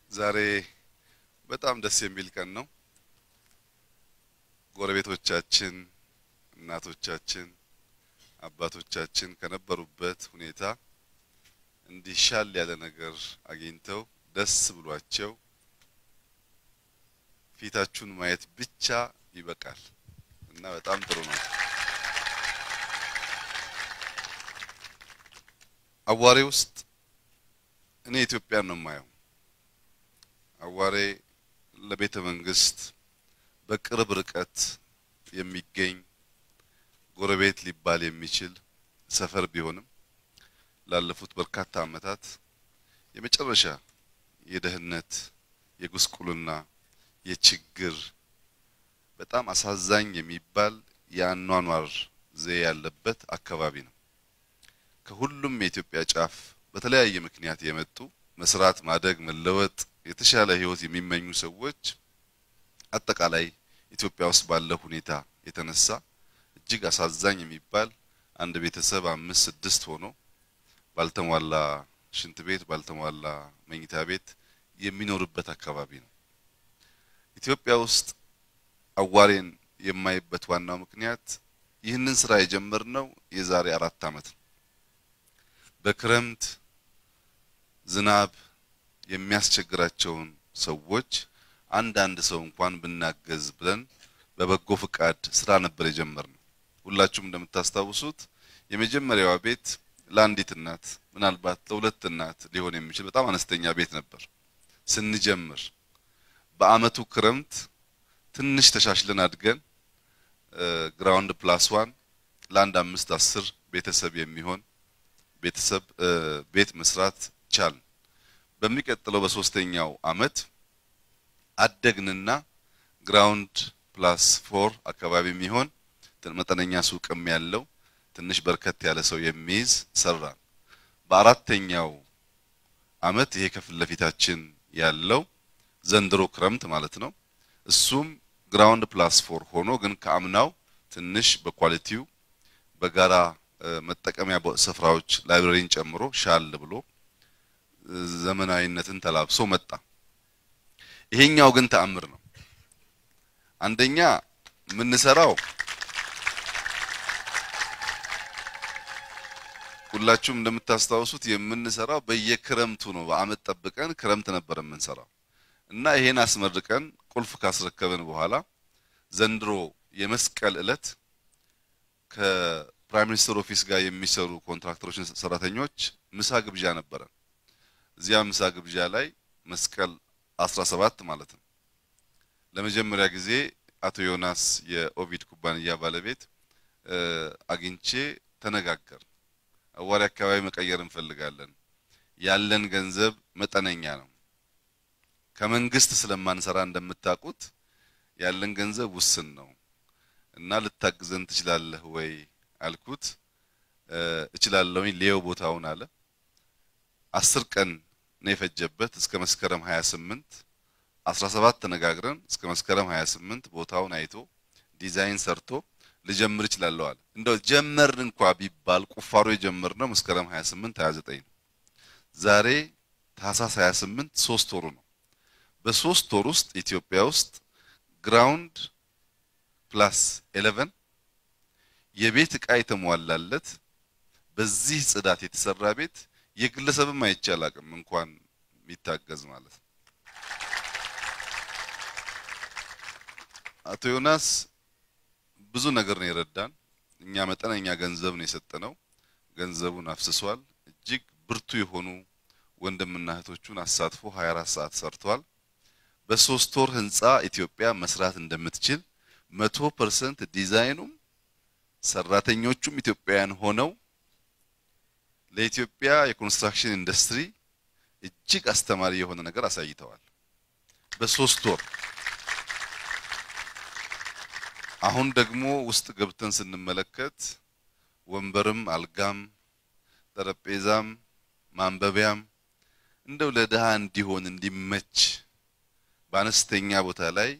ዛሬ በጣም ደስ የሚል ቀን ነው። ጎረቤቶቻችን፣ እናቶቻችን፣ አባቶቻችን ከነበሩበት ሁኔታ እንዲሻል ያለ ነገር አግኝተው ደስ ብሏቸው ፊታችሁን ማየት ብቻ ይበቃል እና በጣም ጥሩ ነው። አዋሬ ውስጥ እኔ ኢትዮጵያን ነው የማየው። አዋሬ ለቤተ መንግስት በቅርብ ርቀት የሚገኝ ጎረቤት ሊባል የሚችል ሰፈር ቢሆንም ላለፉት በርካታ ዓመታት የመጨረሻ የደህንነት፣ የጉስቁልና፣ የችግር በጣም አሳዛኝ የሚባል የአኗኗር ዘዬ ያለበት አካባቢ ነው። ከሁሉም የኢትዮጵያ ጫፍ በተለያየ ምክንያት የመጡ መስራት፣ ማደግ፣ መለወጥ፣ የተሻለ ህይወት የሚመኙ ሰዎች አጠቃላይ ኢትዮጵያ ውስጥ ባለው ሁኔታ የተነሳ እጅግ አሳዛኝ የሚባል አንድ ቤተሰብ አምስት ስድስት ሆኖ ባልተሟላ ሽንት ቤት ባልተሟላ መኝታ ቤት የሚኖርበት አካባቢ ነው። ኢትዮጵያ ውስጥ አዋሬን የማይበት ዋናው ምክንያት ይህንን ስራ የጀመርነው የዛሬ አራት ዓመት ነው። በክረምት ዝናብ የሚያስቸግራቸውን ሰዎች አንዳንድ ሰው እንኳን ብናገዝ ብለን በበጎ ፍቃድ ስራ ነበር የጀመርነው። ሁላችሁም እንደምታስታውሱት የመጀመሪያዋ ቤት ለአንዲት እናት ምናልባት ለሁለት እናት ሊሆን የሚችል በጣም አነስተኛ ቤት ነበር ስንጀምር። በአመቱ ክረምት ትንሽ ተሻሽለን አድገን ግራውንድ ፕላስ ዋን ለአንድ አምስት አስር ቤተሰብ የሚሆን ቤተሰብ ቤት መስራት ቻልን። በሚቀጥለው በሶስተኛው አመት አደግንና ግራውንድ ፕላስ ፎር አካባቢ የሚሆን መጠነኛ ሱቅም ያለው ትንሽ በርከት ያለ ሰው የሚይዝ ሰራን። በአራተኛው አመት ይሄ ከፊት ለፊታችን ያለው ዘንድሮ ክረምት ማለት ነው። እሱም ግራውንድ ፕላስ ፎር ሆኖ ግን ከአምናው ትንሽ በኳሊቲው በጋራ መጠቀሚያ ስፍራዎች ላይብረሪን ጨምሮ ሻል ብሎ ዘመናዊነትን ተላብሶ መጣ። ይሄኛው ግን ተአምር ነው። አንደኛ የምንሰራው ሁላችሁም እንደምታስታውሱት የምንሰራው በየክረምቱ ነው። በአመት ጠብቀን ክረምት ነበር የምንሰራው እና ይሄን አስመርቀን ቁልፍ ካስረከብን በኋላ ዘንድሮ የመስቀል እለት ከፕራይም ሚኒስትር ኦፊስ ጋር የሚሰሩ ኮንትራክተሮችን ሰራተኞች ምሳ ግብዣ ነበረ። እዚያ ምሳ ግብዣ ላይ መስቀል 17 ማለት ነው። ለመጀመሪያ ጊዜ አቶ ዮናስ የኦቪድ ኩባንያ ባለቤት አግኝቼ ተነጋገር። አዋሪ አካባቢ መቀየር እንፈልጋለን። ያለን ገንዘብ መጠነኛ ነው። ከመንግስት ስለማንሰራ እንደምታውቁት ያለን ገንዘብ ውስን ነው እና ልታግዘን ትችላለህ ወይ አልኩት። እችላለሁኝ ሌው ቦታውን አለ። አስር ቀን ነው የፈጀበት እስከ መስከረም 28 17 ተነጋግረን እስከ መስከረም 28 ቦታውን አይቶ ዲዛይን ሰርቶ ልጀምር እችላለሁ አለ። እንደው ጀመርን እንኳ ቢባል ቁፋሮ የጀመርነው መስከረም 28 29 ነው። ዛሬ ታህሳስ 28 ሶስት ወሩ ነው። በሶስት ወር ውስጥ ኢትዮጵያ ውስጥ ግራውንድ ፕላስ 11 የቤት ዕቃ የተሟላለት በዚህ ጽዳት የተሰራ ቤት የግለሰብም አይቻል አቅም እንኳን የሚታገዝ ማለት ነው። አቶ ዮናስ ብዙ ነገር ነው የረዳን። እኛ መጠነኛ ገንዘብ ነው የሰጠነው። ገንዘቡን አፍስሷል። እጅግ ብርቱ የሆኑ ወንድምና እህቶቹን አሳትፎ 24 ሰዓት ሰርቷል። በሶስት ወር ህንፃ ኢትዮጵያ መስራት እንደምትችል መቶ ፐርሰንት ዲዛይኑም ሰራተኞቹም ኢትዮጵያውያን ሆነው ለኢትዮጵያ የኮንስትራክሽን ኢንዱስትሪ እጅግ አስተማሪ የሆነ ነገር አሳይተዋል በሶስት ወር። አሁን ደግሞ ውስጥ ገብተን ስንመለከት ወንበርም፣ አልጋም፣ ጠረጴዛም፣ ማንበቢያም እንደው ለድሃ እንዲሆን እንዲመች በአነስተኛ ቦታ ላይ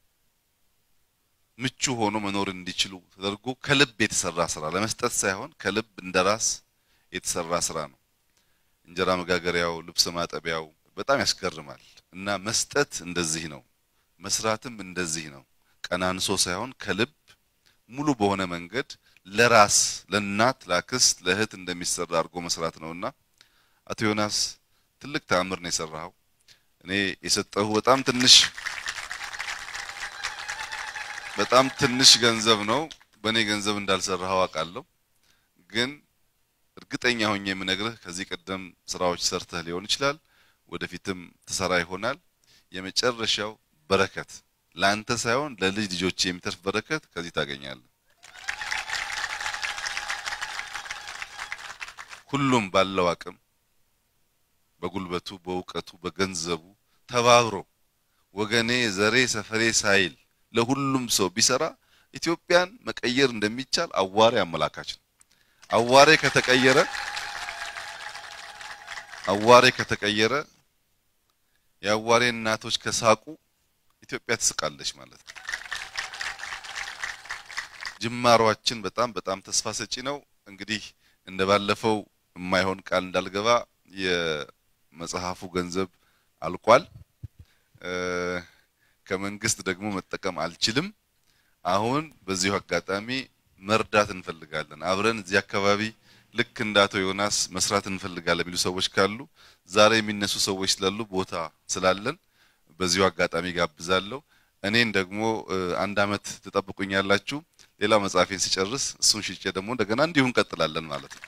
ምቹ ሆኖ መኖር እንዲችሉ ተደርጎ ከልብ የተሰራ ስራ ለመስጠት ሳይሆን ከልብ እንደራስ የተሰራ ስራ ነው። እንጀራ መጋገሪያው፣ ልብስ ማጠቢያው በጣም ያስገርማል። እና መስጠት እንደዚህ ነው፣ መስራትም እንደዚህ ነው። ቀናንሶ ሳይሆን ከልብ ሙሉ በሆነ መንገድ ለራስ ለእናት፣ ለአክስት፣ ለእህት እንደሚሰራ አድርጎ መስራት ነውና አቶ ዮናስ ትልቅ ተአምር ነው የሰራኸው። እኔ የሰጠሁ በጣም ትንሽ በጣም ትንሽ ገንዘብ ነው። በእኔ ገንዘብ እንዳልሰራኸው አውቃለሁ። ግን እርግጠኛ ሆኜ የምነግርህ ከዚህ ቀደም ስራዎች ሰርተህ ሊሆን ይችላል፣ ወደፊትም ትሰራ ይሆናል። የመጨረሻው በረከት ለአንተ ሳይሆን ለልጅ ልጆች የሚተርፍ በረከት ከዚህ ታገኛለህ። ሁሉም ባለው አቅም በጉልበቱ፣ በእውቀቱ፣ በገንዘቡ ተባብሮ ወገኔ፣ ዘሬ፣ ሰፈሬ ሳይል ለሁሉም ሰው ቢሰራ ኢትዮጵያን መቀየር እንደሚቻል አዋሬ አመላካች ነው። አዋሬ ከተቀየረ አዋሬ ከተቀየረ የአዋሬ እናቶች ከሳቁ ኢትዮጵያ ትስቃለች ማለት ነው። ጅማሯችን በጣም በጣም ተስፋ ሰጪ ነው። እንግዲህ እንደ ባለፈው የማይሆን ቃል እንዳልገባ የመጽሐፉ ገንዘብ አልቋል። ከመንግስት ደግሞ መጠቀም አልችልም። አሁን በዚሁ አጋጣሚ መርዳት እንፈልጋለን። አብረን እዚህ አካባቢ ልክ እንደ አቶ ዮናስ መስራት እንፈልጋለን የሚሉ ሰዎች ካሉ ዛሬ የሚነሱ ሰዎች ስላሉ ቦታ ስላለን በዚሁ አጋጣሚ ጋብዛለሁ። እኔን ደግሞ አንድ አመት ትጠብቁኛላችሁ። ሌላ መጽሐፌን ሲጨርስ እሱን ሽጬ ደግሞ እንደገና እንዲሁ እንቀጥላለን ማለት ነው።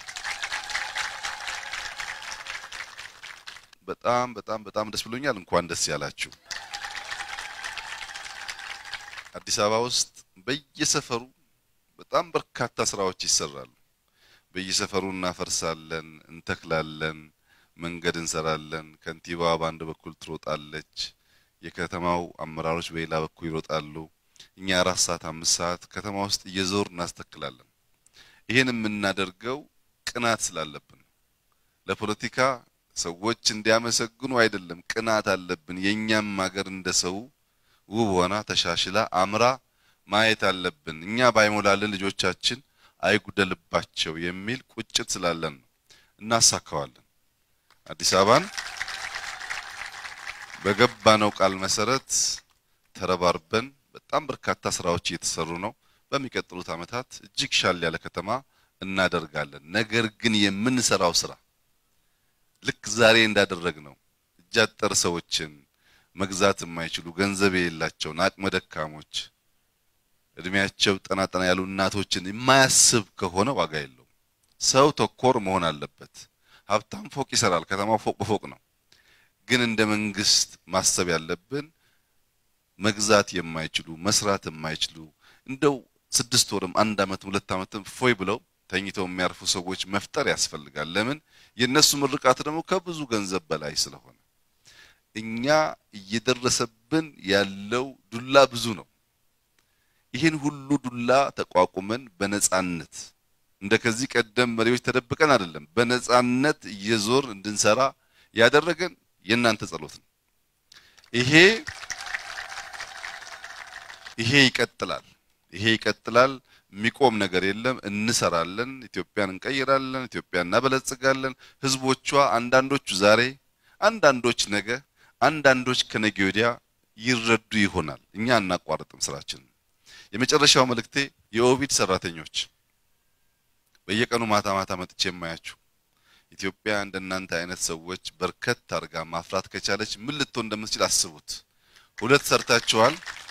በጣም በጣም በጣም ደስ ብሎኛል። እንኳን ደስ ያላችሁ። አዲስ አበባ ውስጥ በየሰፈሩ በጣም በርካታ ስራዎች ይሰራሉ። በየሰፈሩ እናፈርሳለን፣ እንተክላለን፣ መንገድ እንሰራለን። ከንቲባዋ በአንድ በኩል ትሮጣለች፣ የከተማው አመራሮች በሌላ በኩል ይሮጣሉ። እኛ አራት ሰዓት አምስት ሰዓት ከተማ ውስጥ እየዞር እናስተክላለን። ይሄን የምናደርገው ቅናት ስላለብን ለፖለቲካ ሰዎች እንዲያመሰግኑ አይደለም። ቅናት አለብን። የእኛም ሀገር እንደ ሰው ውብ ሆና ተሻሽላ አምራ ማየት አለብን። እኛ ባይሞላልን ልጆቻችን አይጉደልባቸው የሚል ቁጭት ስላለን ነው። እናሳካዋለን። አዲስ አበባን በገባነው ቃል መሰረት ተረባርበን በጣም በርካታ ስራዎች እየተሰሩ ነው። በሚቀጥሉት ዓመታት እጅግ ሻል ያለ ከተማ እናደርጋለን። ነገር ግን የምንሰራው ስራ ልክ ዛሬ እንዳደረግ ነው እጅ አጠር ሰዎችን መግዛት የማይችሉ ገንዘብ የሌላቸውን አቅመ ደካሞች እድሜያቸው ጠና ጠና ያሉ እናቶችን የማያስብ ከሆነ ዋጋ የለውም። ሰው ተኮር መሆን አለበት። ሀብታም ፎቅ ይሰራል፣ ከተማው ፎቅ በፎቅ ነው። ግን እንደ መንግስት ማሰብ ያለብን መግዛት የማይችሉ መስራት የማይችሉ እንደው ስድስት ወርም አንድ አመትም ሁለት አመትም ፎይ ብለው ተኝተው የሚያርፉ ሰዎች መፍጠር ያስፈልጋል። ለምን የእነሱ ምርቃት ደግሞ ከብዙ ገንዘብ በላይ ስለሆነ እኛ እየደረሰብን ያለው ዱላ ብዙ ነው። ይህን ሁሉ ዱላ ተቋቁመን በነጻነት እንደ ከዚህ ቀደም መሪዎች ተደብቀን አይደለም፣ በነጻነት እየዞር እንድንሰራ ያደረገን የእናንተ ጸሎት ነው። ይሄ ይሄ ይቀጥላል። ይሄ ይቀጥላል። የሚቆም ነገር የለም። እንሰራለን። ኢትዮጵያን እንቀይራለን። ኢትዮጵያን እናበለጽጋለን። ህዝቦቿ አንዳንዶቹ ዛሬ፣ አንዳንዶች ነገ፣ አንዳንዶች ከነገ ወዲያ ይረዱ ይሆናል። እኛ እናቋርጥም ስራችንን። የመጨረሻው መልእክቴ የኦቪድ ሰራተኞች በየቀኑ ማታ ማታ መጥቼ የማያችሁ ኢትዮጵያ እንደናንተ አይነት ሰዎች በርከት አድርጋ ማፍራት ከቻለች ምን ልትሆን እንደምትችል አስቡት። ሁለት ሰርታችኋል፣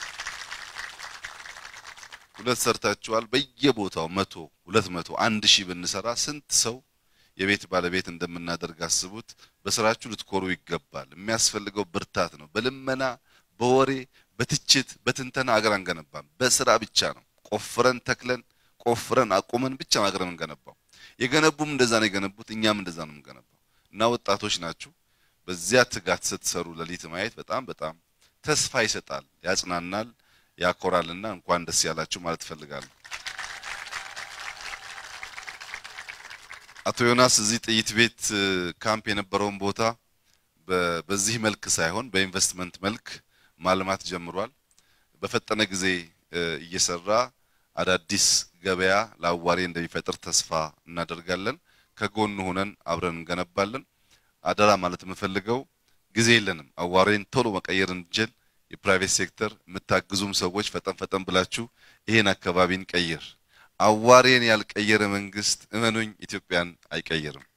ሁለት ሰርታችኋል። በየቦታው መቶ ሁለት መቶ አንድ ሺህ ብንሰራ ስንት ሰው የቤት ባለቤት እንደምናደርግ አስቡት። በስራችሁ ልትኮሩ ይገባል። የሚያስፈልገው ብርታት ነው። በልመና በወሬ በትችት በትንተና አገር አንገነባም። በስራ ብቻ ነው። ቆፍረን ተክለን ቆፍረን አቁመን ብቻ አገር የምንገነባው። የገነቡም እንደዛ ነው የገነቡት፣ እኛም እንደዛ ነው የምንገነባው። እና ወጣቶች ናችሁ። በዚያ ትጋት ስትሰሩ ሌሊት ማየት በጣም በጣም ተስፋ ይሰጣል፣ ያጽናናል፣ ያኮራልና እንኳን ደስ ያላችሁ ማለት እፈልጋለሁ። አቶ ዮናስ እዚህ ጥይት ቤት ካምፕ የነበረውን ቦታ በዚህ መልክ ሳይሆን በኢንቨስትመንት መልክ ማልማት ጀምሯል። በፈጠነ ጊዜ እየሰራ አዳዲስ ገበያ ለአዋሬ እንደሚፈጥር ተስፋ እናደርጋለን። ከጎን ሆነን አብረን እንገነባለን። አደራ ማለት የምፈልገው ጊዜ የለንም። አዋሬን ቶሎ መቀየር እንችል። የፕራይቬት ሴክተር የምታግዙም ሰዎች ፈጠን ፈጠን ብላችሁ ይሄን አካባቢን ቀይር። አዋሬን ያልቀየረ መንግስት እመኑኝ ኢትዮጵያን አይቀይርም።